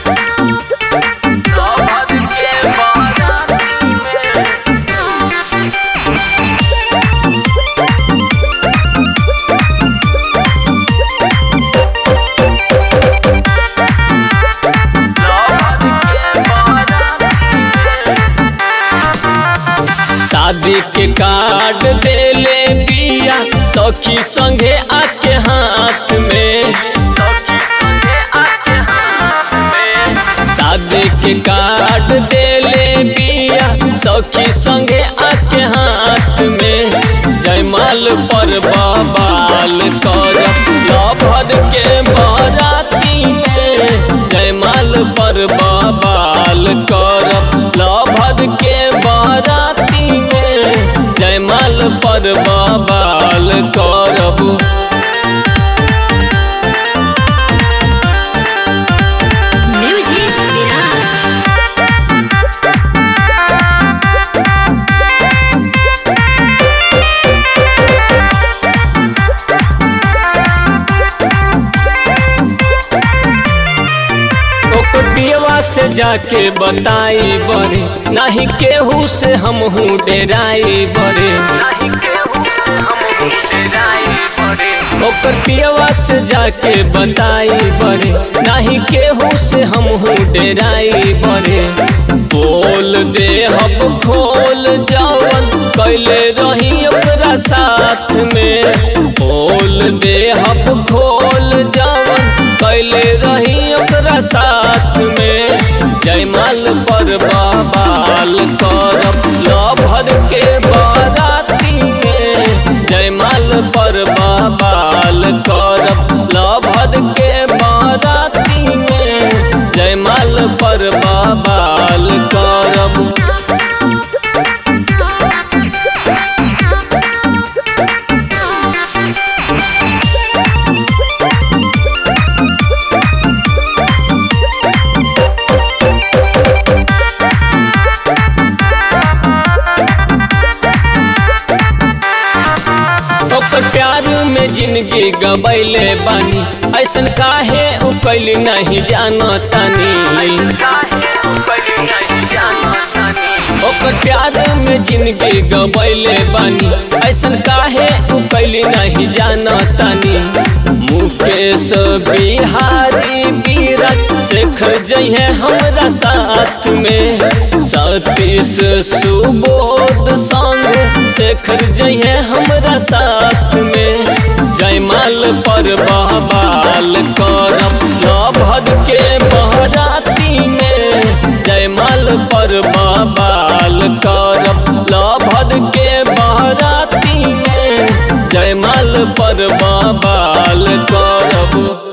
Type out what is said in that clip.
शादी के कार्ड देले बिया सखी संगे आके हाथ में शादी के कार्ड देले बिया सखी संगे आके हाथ में जयमाल पर बबाल कर लभर के बराती में जयमाल पर बबाल कर लभर के बराती में जयमाल पर बबाल करब Music Mirage. ओकर पियवा से जाके बताई बरे नाही केहू से हम हूँ डेराई बरे ओकर पियवा से जाके बताई बरे नाही केहू से हम हूँ डेराई बरे बोल दे हम खोल जावन कैले रही ओकरा साथ में बोल दे हम खोल जावन कैले रही ओकरा साथ में जयमाल पर बबाल करब लभर के बाराती में जयमाल पर बबाल करब लभर के बाराती में जयमाल पर बबाल करब ओकर प्यार में जिंदगी गबैले बानी ऐसन काहे उ कैली नहीं जानतानी ओकर प्यार में जिंदगी गबैले बानी ऐसन काहे उ कैली नहीं जानतानी मुकेश बिहारी बीरज शेखर जइहे हमरा साथ में सतीश सुबोध संग शेखर जइहे हमरा साथ में जयमाल पर बहबाल करब लभद के बहराती में जयमाल पर बहबाल करब लभद के बहराती में जयमाल पर बहबाल करब